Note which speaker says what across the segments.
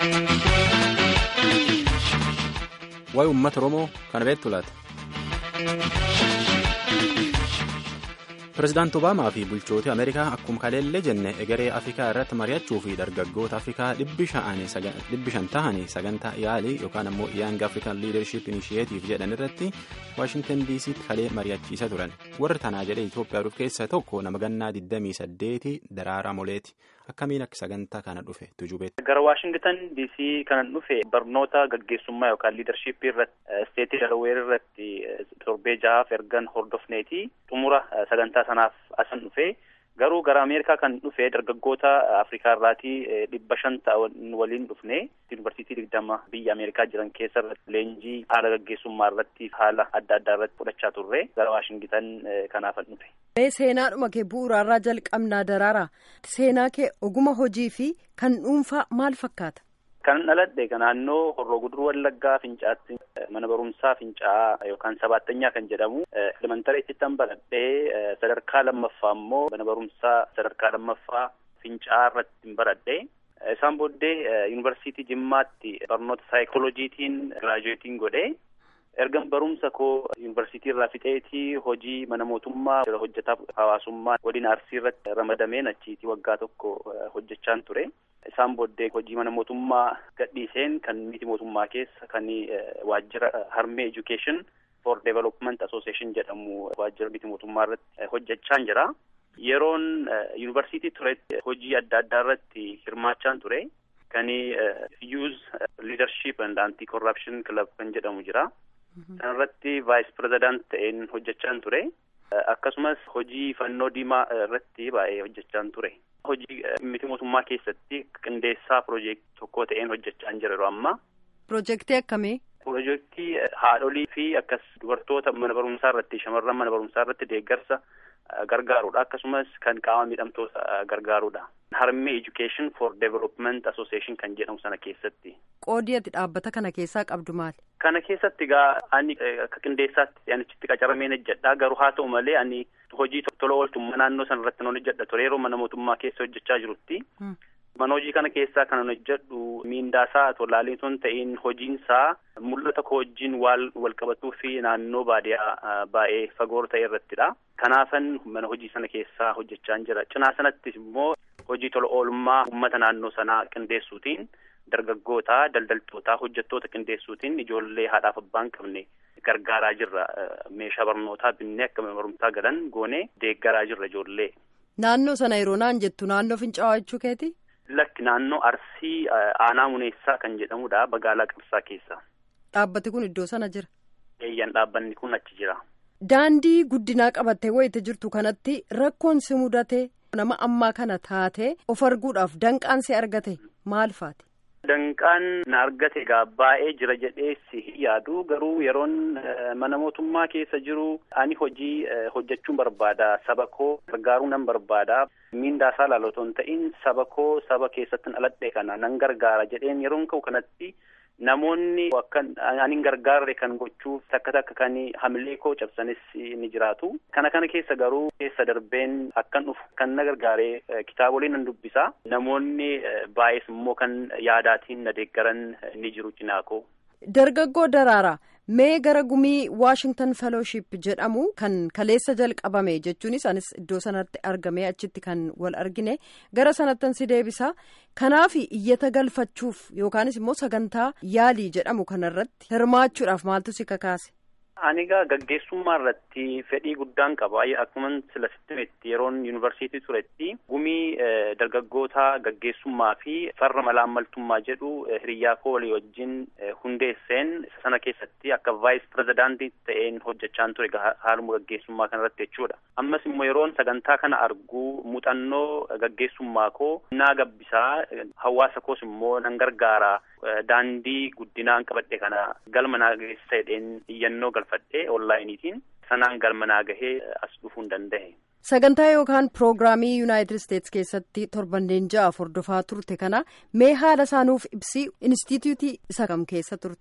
Speaker 1: Waa'ee uummata Oromoo kana beektu laata? Pireezidaanti Obaamaa fi bulchooti Ameerikaa akkuma kaleellee jenne egeree Afrikaa irratti mari'achuu fi dargaggoota Afrikaa dhibbi shan tahanii sagantaa yaalii yookaan ammoo Young African Leadership Initiative jedhan irratti Waashingtan DC'tti kalee mari'achiisa turan. Warri tanaa jedhee Itoophiyaa dhufu keessaa tokko nama gannaa 28 Daraaraa Moleeti. Akkamiin akka sagantaa kana dhufe tujubeetti.
Speaker 2: Gara Waashingtan DC kanan dhufe barnoota gaggeessummaa yookaan liidarshiippii irratti isteetii Dalaweer irratti torbee jahaaf ergan hordofneeti xumura sagantaa sanaaf asan dhufe garuu gara Ameerikaa kan dhufe dargaggoota Afrikaa irraatii dhibba shan ta'an waliin dhufne yuunivarsiitii digdama biyya Ameerikaa jiran keessa irratti leenjii haala gaggeessummaa irratti haala adda addaa irratti fudhachaa turre gara Waashingtan kanaafan dhufe.
Speaker 3: Seenaadhuma kee bu'uuraarraa jalqabnaa daraaraa seenaa kee oguma hojii fi kan dhuunfaa maal fakkaata?
Speaker 2: Kan dhaladhe kan naannoo Horroo Guduruu Wallaggaa Fincaatti mana barumsaa Fincaa'aa yookaan sabaattanyaa kan jedhamu elementareetti tan baradhee sadarkaa lammaffaa immoo mana barumsaa sadarkaa lammaffaa Fincaa'aa irratti baradhee isaan booddee yuunivarsiitii Jimmaatti barnoota saayikolojiitiin giraajuweetiin godhee ergan barumsa koo yuunivarsiitii irraa fixeetii hojii mana mootummaa hojjetaa hawaasummaa godina arsii irratti ramadameen achiitii waggaa tokko hojjechaan ture. Isaan booddee hojii mana mootummaa gadhiiseen kan miti mootummaa keessa kan waajjira harmee education for development association jedhamu waajjira miti mootummaa irratti hojjechaan jira. Yeroon yuunivarsiitii turetti hojii adda addaa irratti hirmaachaan ture. Kan youth leadership and anti corruption club kan jedhamu jira. Sanarratti vaayis pirezidaant ta'een hojjechaan ture. Akkasumas hojii fannoo diimaa irratti baay'ee hojjechaan ture. Hojii miti mootummaa keessatti qindeessaa piroojeektii tokko ta'een hojjechaan jira yeroo ammaa.
Speaker 3: Piroojeektii akkamii?
Speaker 2: Piroojeektii haadholii fi akkas dubartoota mana barumsaa irratti shamarran mana barumsaa irratti deeggarsa gargaarudha. Akkasumas kan qaama miidhamtoota gargaarudha. Harmee Education for Development Association kan jedhamu sana keessatti.
Speaker 3: Qoodii ati dhaabbata kana keessaa qabdu maali?
Speaker 2: Kana keessatti egaa ani akka qindeessaatti anichitti qacarameen hojjedha. Garuu haa ta'u malee ani hojii tola ooltummaa naannoo sana irratti nan hojjedha ture yeroo mana mootummaa keessa hojjechaa jirutti. Mana hojii kana keessaa kan hojjedhu miindaasaa tolaalee osoo hin ta'in hojiinsaa mul'ata koo wajjin wal qabatuu fi naannoo baadiyaa baay'ee fagoo ta'e irrattidha. Kanaafan mana hojii sana keessaa hojjechaan jira. Cinaa sanattis immoo hojii tola oolmaa uummata naannoo sanaa qindeessuutiin dargaggoota, daldaltoota, hojjettoota qindeessuutiin ijoollee haadhaaf abbaa hin qabne gargaaraa jirra. Meeshaa barnootaa binnee akka mana barumsaa galan goonee deeggaraa jirra ijoollee.
Speaker 3: Naannoo sana yeroo naan jettu naannoo fincaa'aa jechuu keeti?
Speaker 2: Lakki naannoo Arsii Aanaa Muneessaa kan jedhamudha magaalaa Qarsaa keessa.
Speaker 3: Dhaabbati kun iddoo sana jira?
Speaker 2: Eeyyan dhaabbanni kun achi jira.
Speaker 3: Daandii guddinaa qabattee wayite jirtu kanatti rakkoon si mudate nama ammaa kana taate of arguudhaaf danqaan si argate maal faati?
Speaker 2: Danqaan na argate egaa baay'ee jira jedhee si yaadu garuu yeroon mana mootummaa keessa jiru ani hojii hojjechuun barbaada saba koo gargaaruu nan barbaada miindaasaa laalotoo hin ta'in saba koo saba keessatti dhaladhe kana nan gargaara jedheen yeroon ka'u kanatti namoonni akka ani gargaarre kan gochuuf takka takka kan hamilee koo cabsanis ni jiraatu. Kana kana keessa garuu keessa darbeen akkan dhufu kan na gargaaree kitaabolee nan dubbisa. Namoonni baay'ees immoo kan yaadaatiin na deeggaran ni jiru cinaa koo.
Speaker 3: Dargaggoo daraaraa mee gara gumii Washington Fellowship jedhamu kan kaleessa jalqabame jechuunis anis iddoo sanatti argamee achitti kan wal argine gara sanattan si deebisa kanaaf iyyata galfachuuf yookaanis immoo sagantaa yaalii jedhamu kanarratti hirmaachuudhaaf maaltu si kakaase.
Speaker 2: Ani egaa gaggeessummaa irratti fedhii guddaan qaba. Akkuma sila sittimetti yeroon yuunivarsiitii turetti gumii dargaggoota gaggeessummaa fi farra malaammaltummaa jedhu hiriyyaa koo walii wajjin hundeesseen isa sana keessatti akka vaayis pirezidaantii ta'een hojjechaan ture haaluma gaggeessummaa kanarratti jechuudha. Ammas immoo yeroon sagantaa kana argu muuxannoo gaggeessummaa koo naa gabbisaa hawaasa koos immoo nan gargaara. Daandii guddinaan qabadhe kana galma naa geessa jedheen iyyannoo galfadhe onlaayiniitiin sanaan galma naa gahee as dhufuu hin danda'e.
Speaker 3: Sagantaa yookaan piroogiraamii Yuunaayitid Isteetsi keessatti torbanneen ja'aaf hordofaa turte kana mee haala isaanuuf ibsi inistituutii isa kam keessa turte?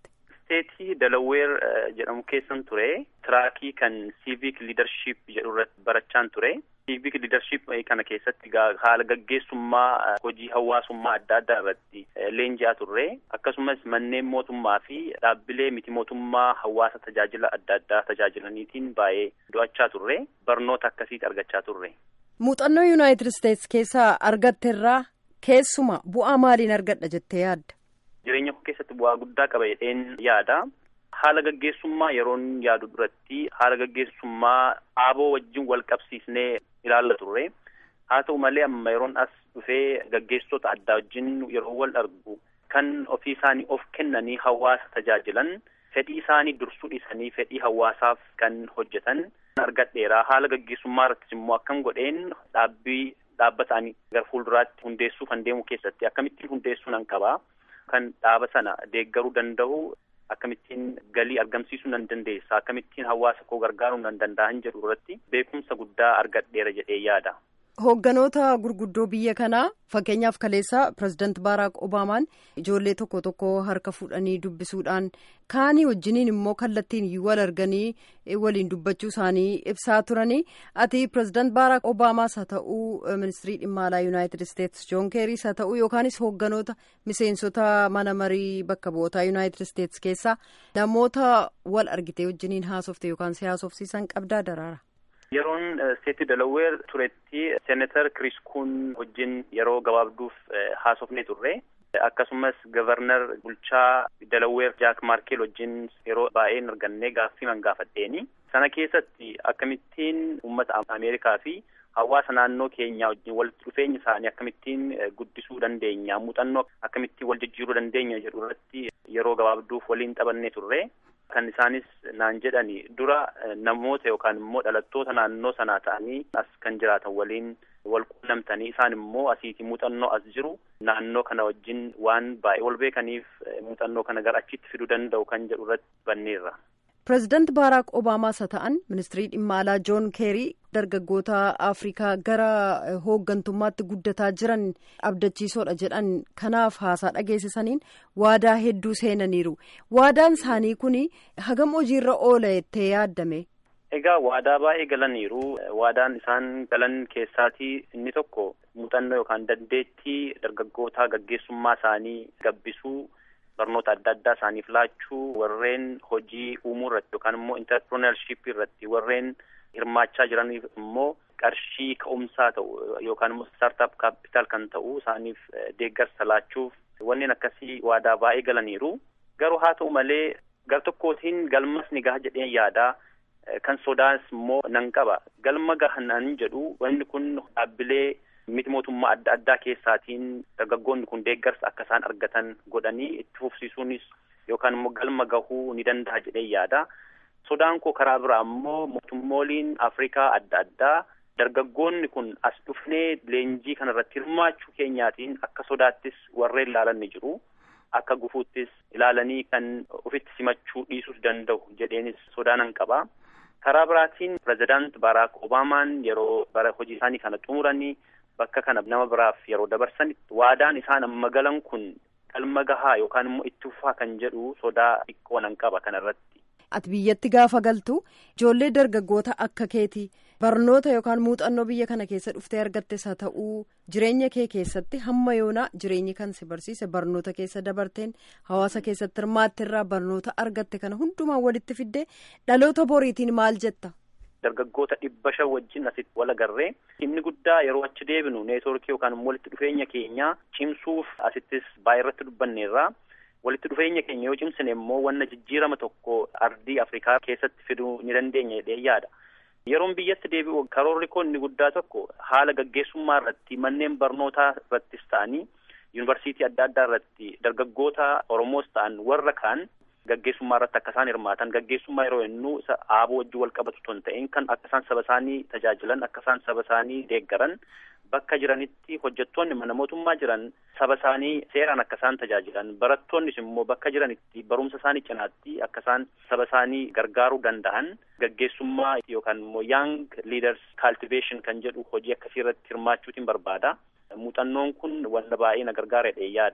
Speaker 2: Isteetii Dalaweer jedhamu keessan ture tiraakii kan civic leadership jedhu irratti barachaan ture. Civic leadership kana keessatti haala gaggeessummaa hojii hawaasummaa adda addaa irratti leenji'aa turre akkasumas manneen mootummaa fi dhaabbilee miti mootummaa hawaasa tajaajila adda addaa tajaajilaniitiin baay'ee do'achaa turre barnoota akkasiiti argachaa turre.
Speaker 3: Muuxannoo Yuunaayitid Isteets keessaa argatteerraa keessuma bu'aa maaliin argadha jettee yaadda?
Speaker 2: Jireenya koo keessatti bu'aa guddaa qaba jedheen yaada. Haala gaggeessummaa yeroon yaadu duratti haala gaggeessummaa aaboo wajjin wal qabsiisnee ilaalla turre. Haa ta'u malee amma yeroon as dhufee gaggeessitoota addaa wajjin yeroo wal argu kan ofii isaanii of kennanii hawaasa tajaajilan fedhii isaanii dursuu dhiisanii fedhii hawaasaaf kan hojjetan argadheera. Haala gaggeessummaa irrattis immoo akkam godheen dhaabbii dhaabbata ani gara fuulduraatti hundeessuu kan deemu keessatti akkamittiin hundeessuu nan qaba. Kan dhaaba sana deeggaruu danda'u akkamittiin galii argamsiisuu nan dandeessa akkamittiin hawaasa koo gargaaruu nan danda'an jedhu irratti beekumsa guddaa argadheera jedhee yaada.
Speaker 3: Hoogganoota gurguddoo biyya kanaa fakkeenyaaf kaleessa pirezidaant Baaraak Obaamaan ijoollee tokko tokko harka fuudhanii dubbisuudhaan kaanii wajjiniin immoo kallattiin wal arganii waliin dubbachuu isaanii ibsaa turanii ati pirezidaant Baaraak Obaamaas haa ta'uu ministirii dhimma alaa Yuunaayitid Isteets Joon Keeriis haa ta'uu yookaanis hoogganoota miseensota mana marii bakka bu'ootaa Yuunaayitid Isteets keessaa namoota wal argitee wajjiniin haasofte yookaan si haasofsiisan qabdaa daraara.
Speaker 2: Yeroon Steeti Dalaweer turetti Seenatar Kiriis Kuun wajjin yeroo gabaabduuf haasofnee turre. Akkasumas Gavarnar bulchaa Dalaweer Jaak Maarkeel wajjin yeroo baay'ee argannee gaaffii man gaafadheeni. Sana keessatti akkamittiin uummata Ameerikaa fi hawaasa naannoo keenyaa wajjin walitti dhufeenya isaanii akkamittiin guddisuu dandeenya muuxannoo akkamittiin wal jijjiiruu dandeenya jedhu irratti yeroo gabaabduuf waliin taphannee turre. Kan isaanis naan jedhani dura namoota yookaan immoo dhalattoota naannoo sanaa ta'anii as kan jiraatan waliin wal quunnamtanii isaan immoo asiiti muuxannoo as jiru naannoo kana wajjin waan baay'ee wal beekaniif muuxannoo kana gara achitti fiduu danda'u kan jedhu irratti banneerra.
Speaker 3: Pireezidaant Baaraak Obaamaas haa ta'an ministirii dhimma alaa Joon Keerii dargaggoota Afrikaa gara hooggantummaatti guddataa jiran abdachiisoodha jedhan kanaaf haasaa dhageessisaniin waadaa hedduu seenaniiru. Waadaan isaanii kun hagam hojiirra oola jettee yaaddame.
Speaker 2: Egaa waadaa baay'ee galaniiru. Waadaan isaan galan keessaatii inni tokko muuxannoo yookaan dandeettii dargaggootaa gaggeessummaa isaanii gabbisuu. barnoota adda addaa isaaniif laachuu warreen hojii uumuu irratti yookaan immoo intarpreneurship irratti warreen hirmaachaa jiraniif immoo qarshii ka'umsaa ta'u yookaan immoo startup capital kan ta'u isaaniif deeggarsa laachuuf wanneen akkasii waadaa baay'ee galaniiru garuu haa ta'u malee gar tokkootiin galmas ni gaha jedhee yaadaa kan sodaas immoo nan qaba galma gahanan jedhu wanni kun dhaabbilee miti mootummaa adda addaa keessaatiin dargaggoonni kun deeggarsa akka isaan argatan godhanii itti fufsiisuunis yookaan immoo galma gahuu ni danda'a jedhee yaada. Sodaan koo karaa biraa immoo mootummooliin Afrikaa adda addaa dargaggoonni kun as dhufnee leenjii kanarratti hirmaachuu keenyaatiin akka sodaattis warreen ilaalan ni jiru. Akka gufuuttis ilaalanii kan ofitti simachuu dhiisuus danda'u jedheenis sodaanan qaba. Karaa biraatiin pirezidaant Baaraak Obaamaan yeroo bara hojii isaanii kana xumuranii bakka kana nama biraaf yeroo dabarsanitti waadaan isaan amma galan kun galma gahaa yookaan immoo itti fufaa kan jedhu sodaa xiqqoo nan qaba kanarratti.
Speaker 3: Ati biyyatti gaafa galtu ijoollee dargaggoota akka keeti barnoota yookaan muuxannoo biyya kana keessa dhuftee argattes haa ta'uu jireenya kee keessatti hamma yoonaa jireenyi kan si barsiise barnoota keessa dabarteen hawaasa keessatti hirmaatte irraa barnoota argatte kana hundumaa walitti fiddee dhaloota boriitiin maal jetta.
Speaker 2: dargaggoota dhibba shan wajjin asitti wal agarree inni guddaa yeroo achi deebinu neetworkii yookaan walitti dhufeenya keenya cimsuuf asittis baay'ee irratti dubbanneerra walitti dhufeenya keenya yoo cimsine immoo wanna jijjiirama tokko ardii afrikaa keessatti fiduu ni dandeenya jedhee yaada. Yeroon biyyatti deebi'u karoorri koo inni guddaa tokko haala gaggeessummaa irratti manneen barnootaa irrattis ta'anii yuunivarsiitii adda addaa irratti dargaggoota Oromoos ta'an warra kaan gaggeessummaa irratti akka isaan hirmaatan gaggeessummaa yeroo jennu isa aaboo wajjin wal qabatu osoo hin ta'in kan akka isaan saba isaanii tajaajilan akka isaan saba isaanii deeggaran bakka jiranitti hojjettoonni mana mootummaa jiran saba isaanii seeraan akka isaan tajaajilan barattoonnis immoo bakka jiranitti barumsa isaanii cinaatti akka isaan saba isaanii gargaaruu danda'an gaggeessummaa yookaan immoo young leaders cultivation kan jedhu hojii akkasii irratti hirmaachuutiin barbaada muuxannoon kun wanta baay'ee na gargaaredha yaada.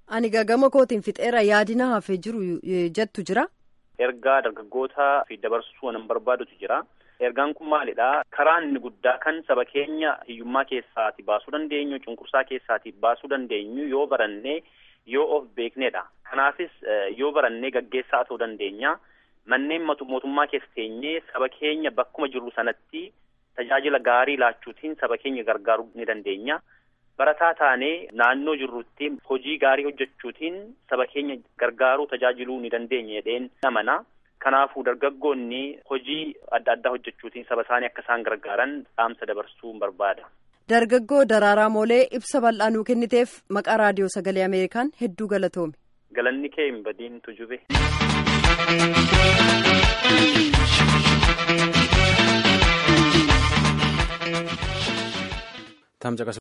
Speaker 3: Ani gagama kootiin fixeera yaadina hafee jiru jettu jira.
Speaker 2: Ergaa dargaggootaa fi dabarsuu waan barbaadutu jira. Ergaan kun maalidha? Karaa inni guddaa kan saba keenya hiyyummaa keessaati baasuu dandeenyu, cunqursaa keessaati baasuu dandeenyu yoo barannee yoo of beeknedha. Kanaafis yoo barannee gaggeessaa ta'uu dandeenya. Manneen mootummaa keessa teenyee saba keenya bakkuma jirru sanatti tajaajila gaarii laachuutiin saba keenya gargaaruu ni dandeenya. Barataa taanee naannoo jirrutti hojii gaarii hojjechuutiin saba keenya gargaaruu tajaajiluu ni dandeenya jedheen amana. Kanaafuu dargaggoonni hojii adda addaa hojjechuutiin saba isaanii akka isaan gargaaran dhaamsa dabarsuu barbaada.
Speaker 3: Dargaggoo Daraaraa Moolee ibsa bal'aa nuu kenniteef maqaa raadiyoo sagalee Ameerikaan hedduu galatoomi.
Speaker 2: Galanni kee hin badiin tujube.
Speaker 1: Tamsa